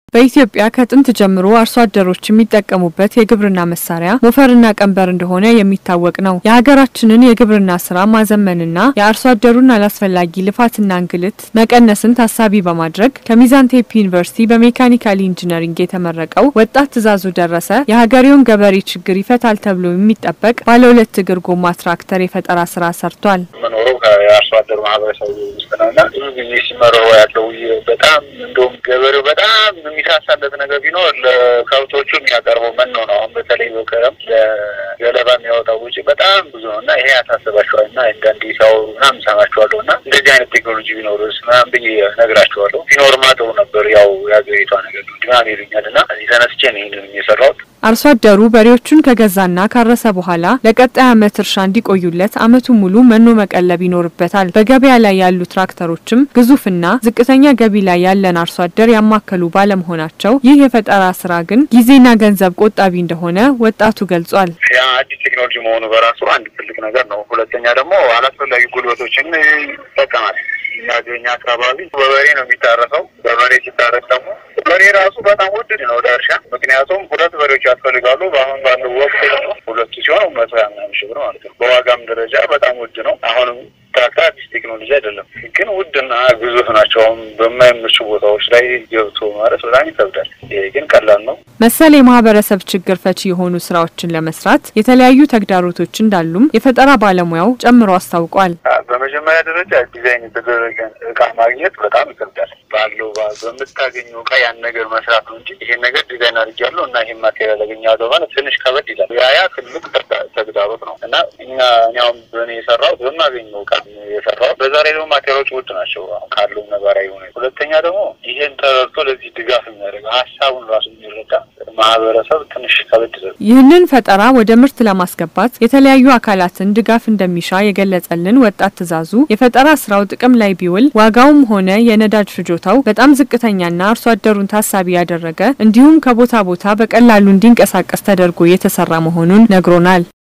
በኢትዮጵያ ከጥንት ጀምሮ አርሶ አደሮች የሚጠቀሙበት የግብርና መሳሪያ ሞፈርና ቀንበር እንደሆነ የሚታወቅ ነው። የሀገራችንን የግብርና ስራ ማዘመንና የአርሶ አደሩን አላስፈላጊ ልፋትና እንግልት መቀነስን ታሳቢ በማድረግ ከሚዛን ቴፒ ዩኒቨርሲቲ በሜካኒካል ኢንጂነሪንግ የተመረቀው ወጣት ትእዛዙ ደረሰ የሀገሬውን ገበሬ ችግር ይፈታል ተብሎ የሚጠበቅ ባለ ሁለት እግር ጎማ ትራክተር የፈጠራ ስራ ሰርቷል። መኖረው የአርሶ አደር ማህበረሰቡ ውስጥ ነው እና ብዙ ጊዜ ሲመረው ያለው በጣም እንደውም ገበሬው በጣም የሚሳሳለት ነገር ቢኖር ለከብቶቹ የሚያቀርበው መኖ ነው። አሁን በተለይ በከረም ለገለባ የሚያወጣው ውጪ በጣም ብዙ ነው እና ይሄ ያሳስባቸዋል እና አንዳንዴ ሲያወሩ ምናምን ሰማቸዋለሁ እና እንደዚህ አይነት ቴክኖሎጂ ቢኖር ምናምን ብዬ ነግራቸዋለሁ። ቢኖርማ ጥሩ ነበር። ያው የሀገሪቷ ነገር ነው ድናም ይሉኛል እና እዚህ ተነስቼ ነው ይህንን የሰራሁት። አርሶ አደሩ በሬዎቹን ከገዛና ካረሰ በኋላ ለቀጣይ ዓመት እርሻ እንዲቆዩለት ዓመቱን ሙሉ መኖ መቀለብ ይኖርበታል። በገበያ ላይ ያሉ ትራክተሮችም ግዙፍና ዝቅተኛ ገቢ ላይ ያለን አርሶ አደር ያማከሉ ባለመሆናቸው ይህ የፈጠራ ስራ ግን ጊዜና ገንዘብ ቆጣቢ እንደሆነ ወጣቱ ገልጿል። ያ አዲስ ቴክኖሎጂ መሆኑ በራሱ አንድ ትልቅ ነገር ነው። ሁለተኛ ደግሞ አላስፈላጊ ጉልበቶችን ይጠቀማል። የሚያገኝ አካባቢ በበሬ ነው የሚታረሰው። በበሬ ሲታረስ ደግሞ በሬ ራሱ በጣም ውድ ነው ለእርሻ። ምክንያቱም ሁለት በሬዎች ያስፈልጋሉ። በአሁን ባለው ወቅት ደግሞ ሁለቱ ሲሆን መቶ ሀያ ምናምን ሺህ ብር ማለት ነው። በዋጋም ደረጃ በጣም ውድ ነው። አሁንም ትራክተር አዲስ ቴክኖሎጂ አይደለም፣ ግን ውድና ግዙፍ ናቸው። አሁን በማይመቹ ቦታዎች ላይ ገብቶ ማለት በጣም ይከብዳል። ይሄ ግን ቀላል ነው። መሰል የማህበረሰብ ችግር ፈቺ የሆኑ ስራዎችን ለመስራት የተለያዩ ተግዳሮቶች እንዳሉም የፈጠራ ባለሙያው ጨምሮ አስታውቋል። በመጀመሪያ ደረጃ ዲዛይን የተደረገ እቃ ማግኘት በጣም ይከብዳል። ባለው በምታገኘው እቃ ያን ነገር መስራት ነው እንጂ ይሄን ነገር ዲዛይን አድርጊያለሁ እና ይሄን ማቴሪያል አገኛለሁ ማለት ትንሽ ከበድ ይላል። ያ ያ ትልቅ ተግዳሮት ነው እና እኛ እኛውም በእኔ የሰራሁት በማገኘው እቃ የሰራሁት በዛ ላይ ደግሞ ማቴሪያሎች ውድ ናቸው አሁን ካለው ነባራዊ ሆነ። ሁለተኛ ደግሞ ይሄን ተረድቶ ለዚህ ድጋፍ የሚያደርግ ሀሳቡን ራሱ የሚረዳ ማህበረሰብ ትንሽ ከበድ ይላል። ይህንን ፈጠራ ወደ ምርት ለማስገባት የተለያዩ አካላትን ድጋፍ እንደሚሻ የገለጸልን ወጣት ትእዛዙ የፈጠራ ስራው ጥቅም ላይ ቢውል ዋጋውም ሆነ የነዳጅ ፍጆታው በጣም ዝቅተኛና አርሶ አደሩን ታሳቢ ያደረገ እንዲሁም ከቦታ ቦታ በቀላሉ እንዲንቀሳቀስ ተደርጎ የተሰራ መሆኑን ነግሮናል።